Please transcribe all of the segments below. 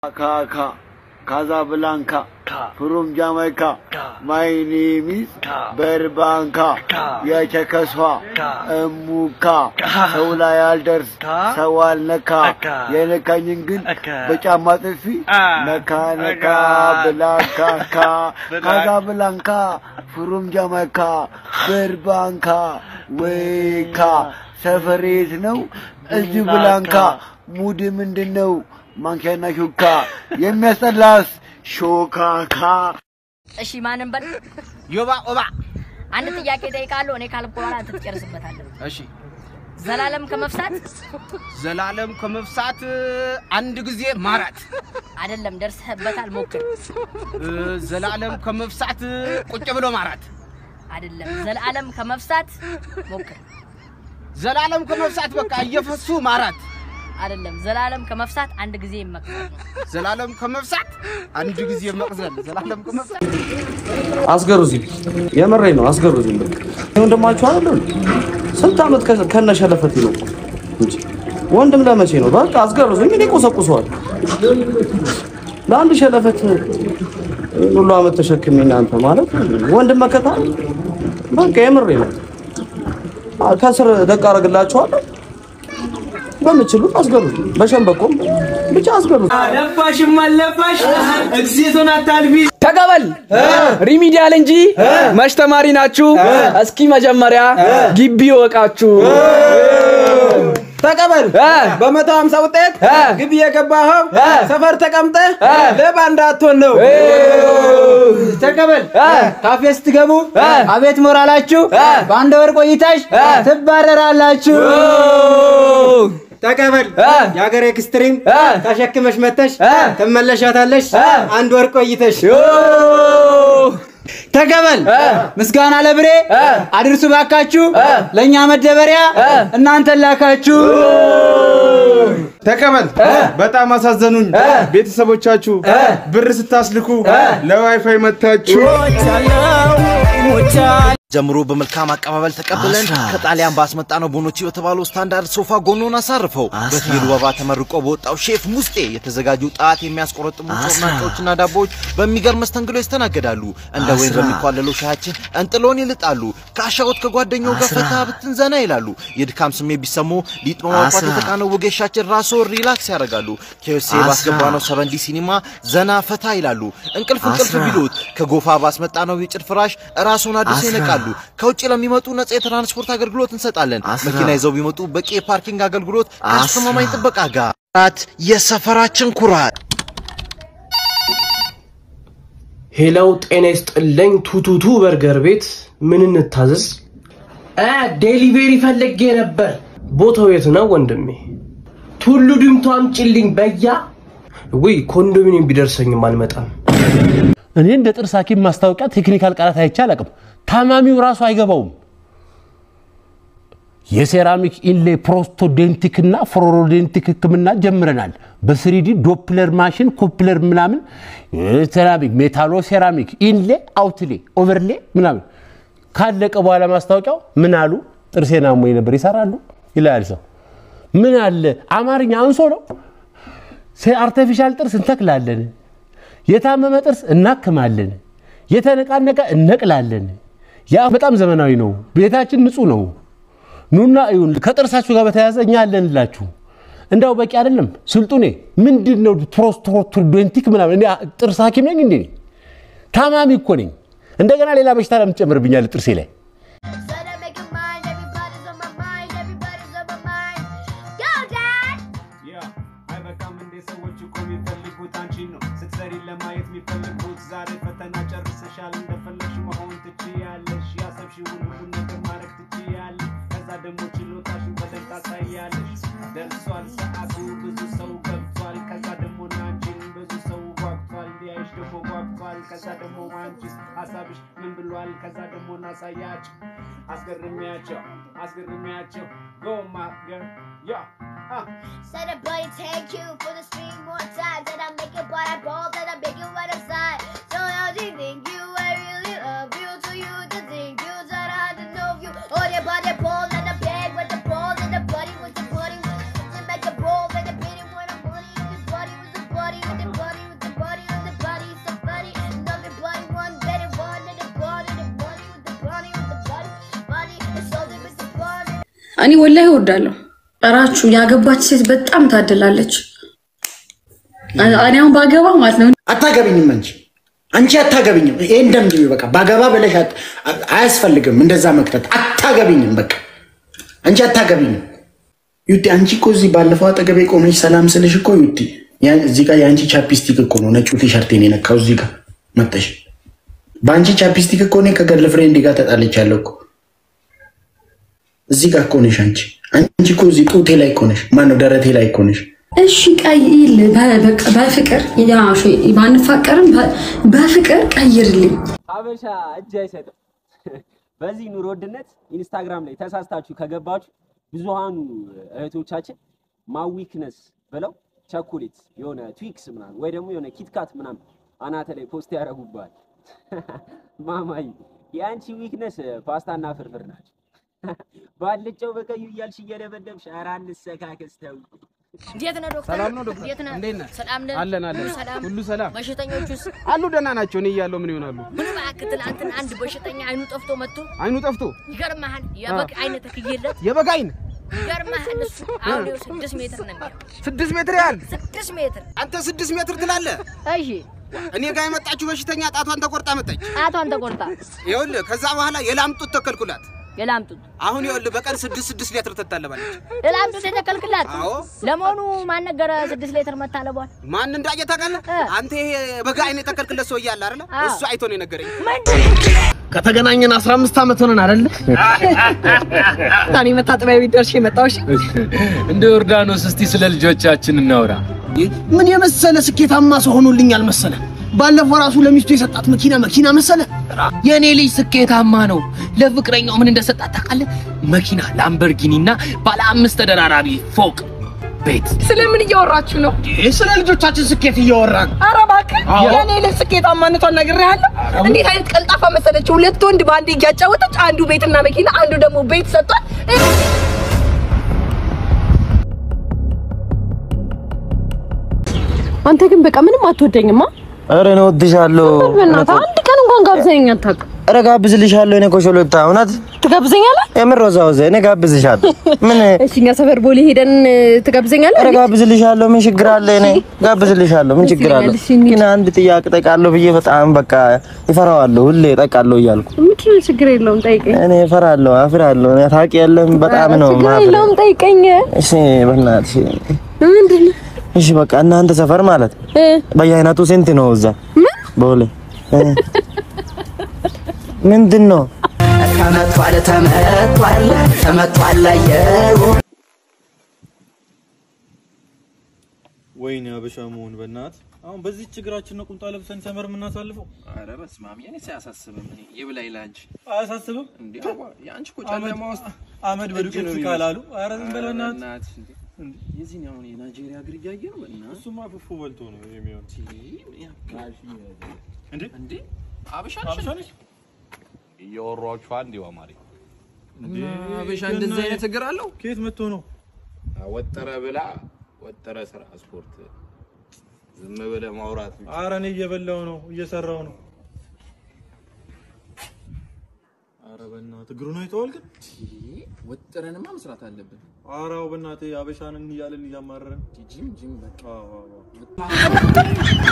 ካካ ካዛብላንካ ፍሩም ጃማይካ ማይ ኔም ኢዝ በርባንካ የቸከሷ እሙካ ሰው ላይ አልደርስ ሰው አልነካ የነካኝን ግን በጫማ ጥፊ ነካ ነካ ብላንካካ ካዛብላንካ ፍሩም ጃማይካ በርባንካ ወይካ ሰፈሬት ነው እዚህ ብላንካ ሙድ ምንድን ነው? ማንኪያና ሹካ የሚያስጠላስ ሾካካ እሺ ማንም በል ዮባ ኦባ አንድ ጥያቄ ጠይቃለሁ። እኔ ካልኩ በኋላ አንተ ትጨርስበታለህ። እሺ ዘላለም ከመፍሳት ዘላለም ከመፍሳት አንድ ጊዜ ማራት አይደለም፣ ደርሰህበታል። ሞክር። እ፣ ዘላለም ከመፍሳት ቁጭ ብሎ ማራት አይደለም፣ ዘላለም ከመፍሳት ሞክር። ዘላለም ከመፍሳት በቃ እየፈሱ ማራት አይደለም፣ ዘላለም ከመፍሳት አንድ ጊዜ ይመክራል። ዘላለም ከመፍሳት አንድ ጊዜ መቅዘል ዘላለም ከመፍሳት አስገሩ እዚህ የምሬ ነው። አስገሩ እዚህ በቃ ወንድማችሁ አይደል? ስንት ዓመት ከ- ከነሸለፈት ነው እንጂ ወንድም ለመቼ ነው? በቃ አስገሩ እዚህ እኔ ቆሰቁሰዋል። ለአንድ ሸለፈት ይህን ሁሉ ዓመት ተሸክሜ እናንተ ማለት ወንድም መከታ ነው። በቃ የምሬ ነው። አ- ከስር ደቅ አደርግላችኋለሁ። በምችሉት አስገሩ፣ በሸንበቆም ብቻ አስገሩ። አለፋሽም አለፋሽ እግዚአብሔርን አታልፊ። ተቀበል ሪሚዲያል እንጂ መች ተማሪ ናችሁ? እስኪ መጀመሪያ ግቢ ወቃችሁ ተቀበል በመቶ ሀምሳ ውጤት ግቢ የገባኸው ሰፈር ተቀምጠህ ሌባ እንዳትሆን ነው። ተቀበል ካፌ ስትገቡ አቤት ሞራላችሁ፣ በአንድ ወር ቆይታሽ ትባረራላችሁ። ተቀበል የሀገር ኤክስትሪም ተሸክመሽ መተሽ ትመለሻታለሽ አንድ ወር ቆይተሽ። ተቀበል ምስጋና ለብሬ አድርሱ ባካችሁ ለእኛ መደበሪያ እናንተን ላካችሁ። ተቀበል። በጣም አሳዘኑኝ ቤተሰቦቻችሁ ብር ስታስልኩ ለዋይፋይ መታችሁ። ጀምሮ በመልካም አቀባበል ተቀብለን ከጣሊያን ባስመጣ ነው ቦኖቺ በተባለው ስታንዳርድ ሶፋ ጎኖን አሳርፈው በትሄዱ ወባ ተመርቆ በወጣው ሼፍ ሙስጤ የተዘጋጁ ጣት የሚያስቆረጥሙ ጮርናቄዎችና ዳቦዎች በሚገርም መስተንግዶ ይስተናገዳሉ። እንደ ወይን በሚኳለለው ሻያችን እንጥሎን ይልጣሉ። ከአሻወት ከጓደኛው ጋር ፈታ ብትን ዘና ይላሉ። የድካም ስሜት ቢሰሙ ሊጥ በማውጣት የተቃነው ወጌሻችን ራሶ ሪላክስ ያደርጋሉ። ኬዮሴ ባስገባ ነው ሰበንዲ ሲኒማ ዘና ፈታ ይላሉ። እንቅልፍ እንቅልፍ ቢሉት ከጎፋ ባስመጣ ነው የጭድ ፍራሽ ራሱን አድሶ ይነቃሉ። ከውጭ ለሚመጡ ነጻ የትራንስፖርት አገልግሎት እንሰጣለን። መኪና ይዘው ቢመጡ በቂ የፓርኪንግ አገልግሎት ከአስተማማኝ ጥበቃ ጋር ራት የሰፈራችን ኩራት ሄለው ጤና ይስጥልኝ። ቱቱቱ በርገር ቤት ምን እንታዘዝ? ዴሊቬሪ ፈልጌ ነበር። ቦታው የት ነው ወንድሜ? ቱሉ ድምቱ አምጪልኝ በያ። ውይ ኮንዶሚኒየም ቢደርሰኝም አልመጣም። እኔ እንደ ጥርስ ሐኪም ማስታወቂያ ቴክኒካል ቃላት አይቼ አላውቅም። ታማሚው ራሱ አይገባውም። የሴራሚክ ኢንሌ ፕሮስቶዴንቲክ እና ፍሎሮዴንቲክ ህክምና ጀምረናል። በስሪዲ ዶፕለር ማሽን ኮፕለር ምናምን ሴራሚክ ሜታሎ ሴራሚክ ኢንሌ አውትሌ ኦቨርሌ ምናምን ካለቀ በኋላ ማስታወቂያው ምን አሉ ጥርሴን አሞኝ ነበር ይሰራሉ ይላል ሰው። ምን አለ አማርኛ አንሶ ነው። አርቲፊሻል ጥርስ እንተክላለን፣ የታመመ ጥርስ እናክማለን፣ የተነቃነቀ እነቅላለን። ያ በጣም ዘመናዊ ነው። ቤታችን ንጹህ ነው። ኑና እዩን። ከጥርሳችሁ ጋር በተያያዘ እኛ አለንላችሁ። እንዳው በቂ አይደለም። ስልጡኔ ምንድን ነው ፕሮስቶዶንቲክ ምናምን? እኔ ጥርስ ሐኪም ነኝ እንዴ? ታማሚ እኮ ነኝ። እንደገና ሌላ በሽታ ለምን ትጨምርብኛለህ ጥርሴ ላይ? አይበቃም እንዴ ሰዎች እኮ የሚፈልጉት አንቺን ነው ስትሰሪ ለማየት የሚፈልጉት ዛሬ ፈተና ጨርሰሻል እንደፈለግሽ መሆን ትችያለሽ ያሰብሽውን ሁሉ ነገር ማድረግ ትችያለሽ ከዛ ደግሞ ችሎታሽን በደንብ ታሳያለሽ ደርሷል ሰዓቱ ብዙ ሰው ገብቷል ከዛ ደግሞ ናንቺን ብዙ ሰው ጓጉቷል ሊያይሽ ደግሞ ጓጉቷል ከዛ ደግሞ አንቺስ ሀሳብሽ ምን ብሏል ከዛ ደግሞ ናሳያቸው አስገርሚያቸው አስገርሚያቸው ጎማ ገር ያ Said a buddy, thank you for the stream more time. Said I make it, but I ball, that I make it right aside. So how do you think you? I really love you. To you to think you, that I don't know you. Oh, the body ball and the bag with the ball and the buddy with the buddy. To make a ball and the beating with the buddy and the buddy with the buddy and the buddy. እኔ ወላሂ እወዳለሁ። እራችሁ ያገባች ሴት በጣም ታድላለች። እኔ አሁን ባገባ ማለት ነው አታገቢኝም አንቺ አንቺ አታገቢኝም። ይሄ እንደምድ በቃ ባገባ ብለሽ አት- አያስፈልግም እንደዛ መክተት። አታገቢኝም በቃ አንቺ አታገቢኝም። ዩቲ አንቺ እኮ እዚህ ባለፈው አጠገቤ ቆመሽ ሰላም ስልሽ እኮ ዩቲ ያ- እዚህ ጋር የአንቺ ቻፕስቲክ እኮ ነው ነጩ ቲሸርቴን የነካው እዚህ ጋር መጠሽ በአንቺ ቻፕስቲክ እኮ እኔ ከገርል ፍሬንድ ጋር ተጣልቻለሁ እኮ እዚህ ጋር እኮ ነሽ አንቺ አንቺ እኮ እዚህ ጡቴ ላይ እኮ ነሽ ማነው ደረቴ ላይ እኮ ነሽ እሺ ቀይል በቃ በፍቅር ያ እሺ፣ ባንፋቀርም በ- በፍቅር ቀይርልኝ። ሀበሻ እጅ አይሰጥም። በዚህ ኑሮ ውድነት ኢንስታግራም ላይ ተሳስታችሁ ከገባችሁ ብዙሃኑ እህቶቻችን ማዊክነስ ብለው ቸኮሌት የሆነ ትዊክስ ምናምን ወይ ደግሞ የሆነ ኪትካት ምናምን አናተ ላይ ፖስት ያደርጉባል። ማማይ የአንቺ ዊክነስ ፓስታና ፍርፍር ናቸው። ባልጫው በቀዩ እያልሽ እየደበደብሽ ኧረ አንሰካከስ ተው። እንዴት ነህ ዶክተር? ሰላም ነው ዶክተር? እንዴት ነህ? እንዴት ነህ? ሰላም ነህ? አለን አለን። ሁሉ ሰላም? ሁሉ ሰላም። በሽተኞቹስ አሉ ደህና ናቸው። እኔ እያለሁ ምን ይሆናሉ? ምን እባክህ ትናንትና አንድ በሽተኛ አይኑ ጠፍቶ መጥቶ አይኑ ጠፍቶ ይገርምሃል፣ የበግ አይነት ተክዬለት የበግ አይን ይገርምሃል። እሱ አሁን ይኸው ስድስት ሜትር ነው የሚለው ስድስት ሜትር ያህል ስድስት ሜትር አንተ ስድስት ሜትር ትላለህ። እሺ እኔ ጋር የመጣችው በሽተኛ ጣቷን ተቆርጣ መጣች። ጣቷን ተቆርጣ ይኸውልህ ከዛ በኋላ የላምጡት ተከልኩላት። የላምጡት አሁን ይኸውልህ በቀን ስድስት ስድስት ሊትር ትታለባለች። የላምጡት የተከልክላት አዎ ለመሆኑ ማን ነገረ ስድስት ሌትር መታለቧል? ማን እንዳየ ታውቃለህ? አንተ ይሄ በጋ አይነት የተከልክለት ሰውዬ አለ አይደለ? አዎ። እሱ አይቶ ነው የነገረኝ። ከተገናኘን 15 ዓመት ሆነን አይደለ? እኔ መታጠቢያ ቤት ደርሼ መጣሁ። እሺ እንደ ዮርዳኖስ እስቲ ስለ ልጆቻችን እናውራ። ምን የመሰለ ስኬታማ ሰው ሆኖልኛል መሰለ። ባለፈው ራሱ ለሚስቱ የሰጣት መኪና መኪና መሰለ። የኔ ልጅ ስኬታማ ነው። ለፍቅረኛው ምን እንደሰጣት ታውቃለህ? መኪና ላምበርጊኒ እና ባለ አምስት ተደራራቢ ፎቅ ቤት። ስለምን እያወራችሁ ነው? ስለ ልጆቻችን ስኬት እያወራን ኧረ እባክህ አዎ። የኔ ልጅ ስኬታማነቷን ነግሬሃለሁ። እንዴት አይነት ቀልጣፋ መሰለች! ሁለት ወንድ በአንድ እያጫወተች አንዱ ቤትና መኪና፣ አንዱ ደግሞ ቤት ሰጥቷል። አንተ ግን በቃ ምንም አትወደኝማ። ኧረ እኔ እወድሻለሁ። በእናትህ አንድ ቀን እንኳን ጋብዘኝ አታውቅም። ኧረ ጋብዝልሻለሁ። እኔ ኮሾሎታ እውነት ትጋብዘኛለህ? የምር ወዛ ወዘ እኔ ጋብዝሻለሁ። ምን እሺ እኛ ሰፈር ቦሌ ሄደን ትጋብዘኛለህ? ኧረ ጋብዝልሻለሁ። ምን ችግር አለ? እኔ ጋብዝልሻለሁ። ምን ችግር አለ? ግን አንድ ጥያቄ ጠቃለሁ ብዬ በጣም በቃ ይፈራዋለሁ። ሁሌ ጠቃለሁ እያልኩ ምንድን ነው? ችግር የለውም ጠይቀኝ። እኔ እፈራለሁ፣ አፍራለሁ። እኔ ታውቂያለሽ፣ በጣም ነው ችግር ማፍረው። የለውም ጠይቀኝ። እሺ በእናትሽ ምንድን ነው? እሺ በቃ እናንተ ሰፈር ማለት በየአይነቱ ስንት ነው እዛ ቦሌ እ? ምንድን ነው ተመቷል ተመቷል ተመቷል አየሩ ወይኔ አበሻ መሆን በእናት አሁን በዚህ ችግራችን ነው ቁምጣ ለብሰን ሰመር የምናሳልፈው። ኧረ በስመ አብ የኔ ሳያሳስብም እኔ ይብላኝ ላንቺ አያሳስብም እንዴ አዋ የአንቺ እኮ ጨለማ ውስጥ አመድ በዱቄት እጅ ነው ካላሉ የሚመስለው። ኧረ ዝም በል ኧረ በእናትህ። በእናትህ እንዴ የዚህን አሁን የናይጄሪያ እግር እያየ ነው በእናትህ እሱማ ፉፉ በልቶ ነው የሚሆን። እንዴ እንዴ አበሻ አበሻ ነሽ? እያወሯችሁ አንድ አማሪ እንዴ አበሻ እንደዚህ አይነት እግር አለው? ከየት መጥቶ ነው? ወጠረ ብላ ወጠረ ስራ ስፖርት ዝም ብለህ ማውራት ብቻ። ኧረ እኔ እየበላው ነው እየሰራው ነው። ኧረ በእናትህ እግሩን አይተኸዋል ግን? ወጥረንማ መስራት አለብን። ኧረ አዎ በእናትህ አበሻንን እያልን እያማረርን ጂም ጂም በቃ አዎ አዎ አዎ።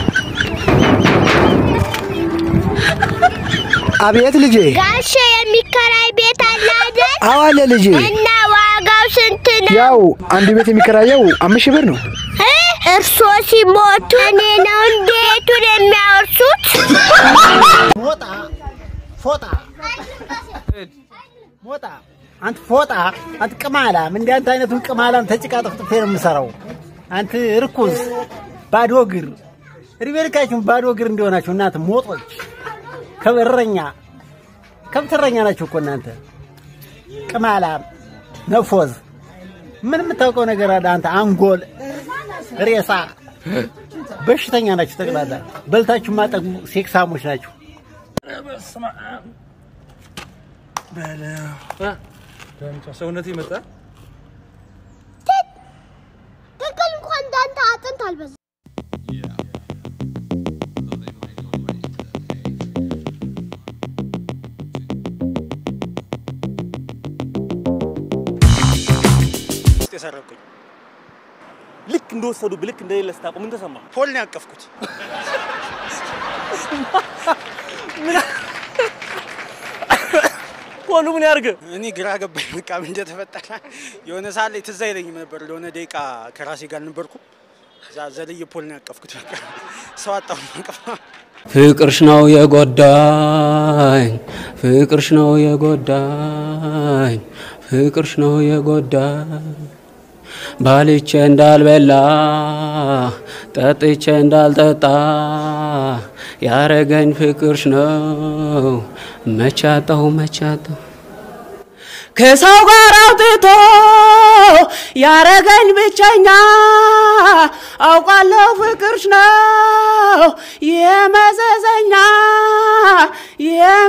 አቤት ልጄ። ጋሼ የሚከራይ ቤት አለ አይደል? አዎ አለ ልጄ። እና ዋጋው ስንት ነው? ያው አንድ ቤት የሚከራየው አምስት ሺህ ብር ነው። እ? እርስዎ ሲሞቱ እኔ ነው እንዴ ቤቱን የሚያወርሱት? ሞጣ ፎጣ ሞጣ አንተ ፎጣ አንተ ቅማላም እንደ አንተ አይነቱን ቅማላም ተጭቃ ጥፍጥፌ ነው የምሰራው። አንተ ርኩስ ባዶ እግር ሪቤልካችሁን ባዶ እግር እንዲሆናችሁ እናንተ ሞጦች ከበረኛ ከብትረኛ ናችሁ እኮ እናንተ ቅማላም ነፎዝ ምን የምታውቀው ነገር አለ አንተ አንጎል ሬሳ በሽተኛ ናችሁ ጠቅላላ በልታችሁ ማጠጉ ሴክሳሞች ናችሁ ሰውነቴ መጣ። ትክክል እንኳን እንዳንተ አጥንት አልበዛ ውስጥ የሰረኩኝ። ልክ እንደወሰዱ ልክ እንደሌለ ስታውቁ ምን ተሰማ? ፖል ነው ያቀፍኩት። ፖሉ ምን ያርግ? እኔ ግራ ገባኝ። በቃ ምን እንደተፈጠረ የሆነ ሰዓት ላይ ትዝ አይለኝም ነበር። ለሆነ ደቂቃ ከራሴ ጋር ነበርኩ። እዛ ዘልዬ ፖል ነው ያቀፍኩት። በቃ ሰው አጣሁ ማቀፍ ፍቅርሽ ነው የጎዳኝ፣ ፍቅርሽ ነው የጎዳኝ፣ ፍቅርሽ ነው የጎዳኝ። ባልቼ እንዳልበላ ጠጥቼ እንዳልጠጣ ያረገኝ ፍቅርሽ ነው። መቻጣሁ መቻጣሁ ከሰው ጋር አውጥቶ ያረገኝ ብቸኛ አውቃለሁ ፍቅርሽ ነው የመዘዘኛ